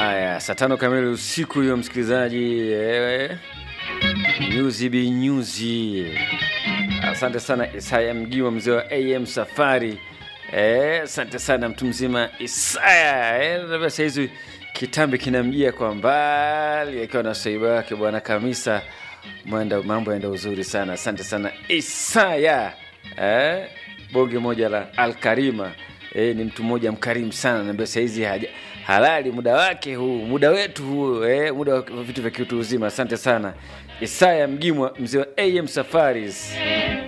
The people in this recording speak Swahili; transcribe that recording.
Haya, saa tano kamili usiku hiyo, msikilizaji eh, nyuzi bi nyuzi. Asante sana Isaya Mgiwa, mzee wa AM Safari. Eh, asante sana mtu mzima Isaya. Eh, labda saa hizi kitambi kinamjia kwa mbali akiwa na swaiba wake bwana Kamisa. Mwenda, mambo yaenda uzuri sana. Asante sana Isaya. Eh, bonge moja la Alkarima. Eh, ni mtu mmoja mkarimu sana, naambia saizi haja halali muda wake huu, muda wetu huu, eh, muda wa vitu vya kiutu uzima. Asante sana Isaya Mgimwa, mzee wa AM Safaris.